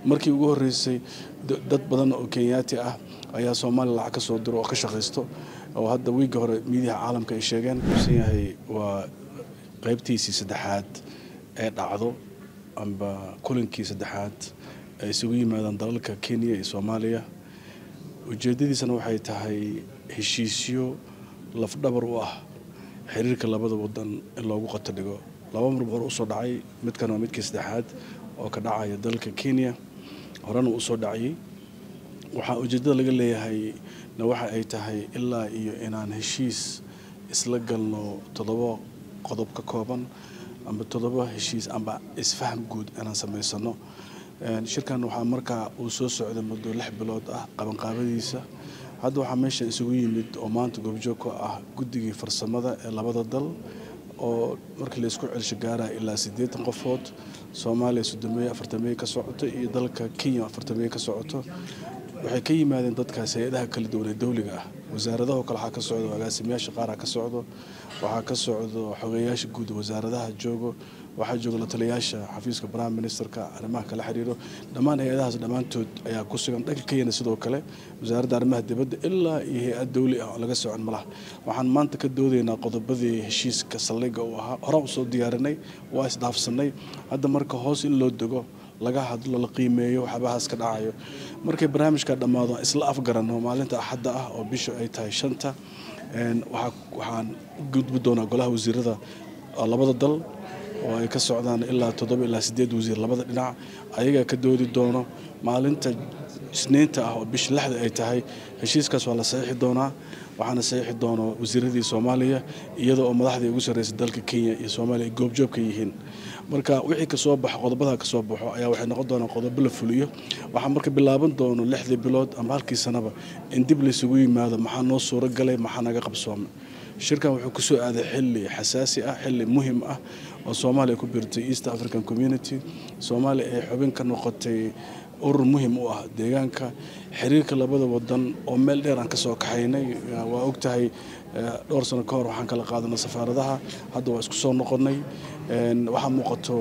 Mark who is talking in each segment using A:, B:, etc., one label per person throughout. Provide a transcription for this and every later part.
A: markii ugu horreysay dad badan oo kenyaati ah ayaa soomaaliya lacag ka soo diro oo ka shaqaysto oo hadda wiigga hore miidiyaha caalamka ay sheegeen usan yahay waa qaybtiisii saddexaad ee dhacdo amba kulankii saddexaad ay isugu yimaadaan dalalka kenya iyo soomaaliya ujeeddadiisana waxay tahay heshiisyo lafdhabar u ah xiriirka labada wadan in loogu qato dhigo laba mar hore usoo dhacay midkan waa midkii saddexaad oo ka dhacaya dalka kenya horena usoo dhacayay waxaa ujeeddada laga leeyahay na waxa ay tahay ilaa iyo inaan heshiis isla galno toddoba qodob ka kooban amba toddoba heshiis amba isfaham guud inaan samaysano shirkan waxaa markaa uu soo socday muddo lix bilood ah qabanqaabadiisa hadda waxaa meeshan isugu yimid oo maanta goobjoog ka ah guddigii farsamada ee labada dal oo markii laysku celsho gaaraya ilaa siddeetan qofood soomaaliya soddomeeye afartameeye ka socoto iyo dalka kenya afartameeye ka socoto waxay ka yimaadeen dadkaas hay-adaha kala duwan ee dowliga ah wasaaradaho kale waxaa ka socdo agaasimayaasha qaara ka socdo waxaa ka socdo xogeeyaasha guud wasaaradaha joogo waxaa jooga lataliyaasha xafiiska prime ministerka arrimaha kala xiriiro dhammaan hay-adahaas dhammaantood ayaa ku sugan dhanka kenyana sidoo kale wasaaradda arrimaha dibadda ilaa iyo hay-ad dowli ah oo laga socon malaha waxaan maanta ka doodaynaa qodobadii heshiiska saldhigga uu ahaa horaan usoo diyaarinay waa isdhaafsanay hadda marka hoos in loo dego laga hadlo la qiimeeyo waxyaabahaas ka dhacayo markay barnaamijka dhammaado isla afgarano maalinta axadda ah oo bisha ay tahay shanta waxaan u gudbi doonaa golaha wasiirada labada dal oo ay ka socdaan ilaa toddoba ilaa sideed wasiir labada dhinac ayagaa ka doodi doono maalinta isniinta ah oo bisha lixda ay tahay heshiiskaas waa la saxiixi doonaa waxaana saxiixi doono wasiiradii soomaaliya iyada oo madaxdii ugu sarreysay dalka kenya iyo soomaaliya ay goobjoog ka yihiin marka wixii kasoo baxo qodobada kasoo baxo ayaa waxay noqon doonaan qodobo la fuliyo waxaa marka bilaaban doono lixdii bilood ama halkii sanaba in dib laysugu yimaado maxaa noo suuro galay maxaa naga qabsoomay shirkan wuxuu kusoo aaday xili xasaasi ah xili muhim ah oo soomaaliya ku biirtay east african community soomaaliya ay xubin ka noqotay urur muhim u ah deegaanka xiriirka labada wadan oo meel dheer aan kasoo kaxaynay waa ogtahay dhowr sano ka hor waxaan kala qaadanay safaaradaha hadda waa isku soo noqonay waxaa muuqato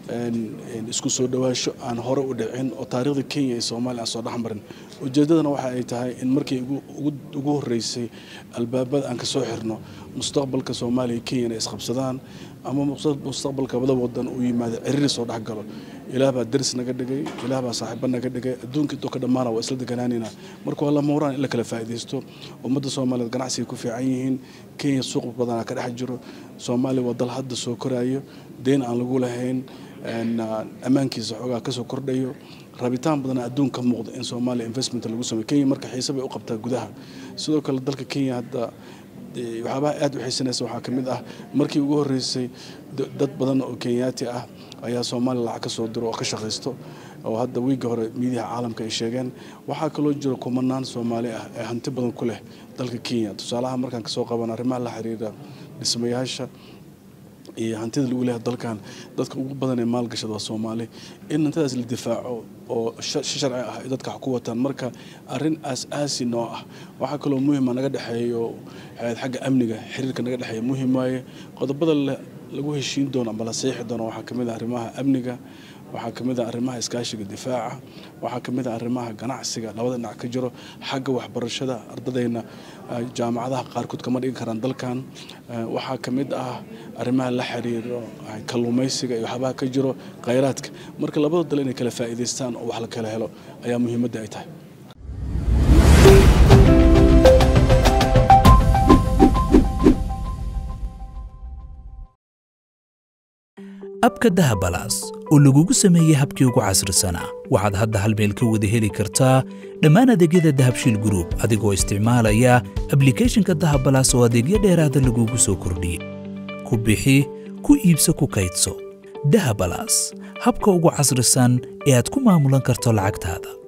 A: isku soo dhawaasho aan hore u dhicin oo taariikhda kenya iyo soomaaliya aan soo dhexmarin ujeeddadana waxa ay tahay in markii ugu horreysay albaabada aan kasoo xirno mustaqbalka soomaaliya iyo kenya inay isqabsadaan ama mustaqbalka labada wadan uu yimaado ciriiri soo dhexgalo ilaah baa daris naga dhigay ilaah baa saaxiiba naga dhigay adduunka intoo ka dhammaana waa isla deganaanayna marka waa lama huraan in la kala faa'iidaysto ummadda soomaaliyeed ganacsiga ku fiican yihiin kenya suuq badanaa ka dhex jiro soomaaliya waa dal hadda soo koraayo deyn aan lagu lahayn ammaankiisa xoogaa kasoo kordhayo rabitaan badana adduun ka muuqda in soomaaliya investment lagu sameyo kenya marka xiise bay u qabtaa gudaha sidoo kale dalka kenya hadda waxyaabaha aad u xiisanaysa waxaa ka mid ah markii ugu horreysay dad badan oo kenyaati ah ayaa soomaaliya lacag ka soo diro oo ka shaqaysto oo hadda wiigga hore miidiyaha caalamka ay sheegeen waxaa kaloo jira kumanaan soomaali ah ee hanti badan ku leh dalka kenya tusaalaha markaan kasoo qaban arrimaha la xiriira dhismayaasha iyo hantida lagu leeyahay dalkan dadka ugu badan ee maalgashada waa soomaali in hantidaas la difaaco oo si sharci ah ay dadka wax ku wataan marka arrin aas-aasi noo ah waxaa kaloo muhima naga dhexeeyo xagga amniga xiriirka naga dhexeeya muhim waaye qodobada lagu heshiin doono ama la saxiixi doono waxaa ka mid ah arrimaha amniga waxaa ka mid ah arrimaha iskaashiga difaaca waxaa ka mid ah arrimaha ganacsiga labada dhinac ka jiro xagga waxbarashada ardadayna jaamacadaha qaarkood kama dhigi karaan dalkan waxaa ka mid ah arrimaha la xiriiro kalluumaysiga iyo waxyaabaha ka jiro khayraadka marka labada dal inay kala faa'iidaystaan oo wax la kala helo ayaa muhiimadda ay tahay
B: abka dahabalaas oo lagugu sameeyey habkii ugu casrisanaa waxaad hadda hal meel ka wada heli kartaa dhammaan adeegyada dahabshiil gruub adigoo isticmaalaya ablikhethonka dahabalaas oo adeegyo dheeraada lagugu soo kordhiyey ku bixi ku iibso ku kaydso dahabalaas habka ugu casrisan ee aad ku maamulan karto lacagtaada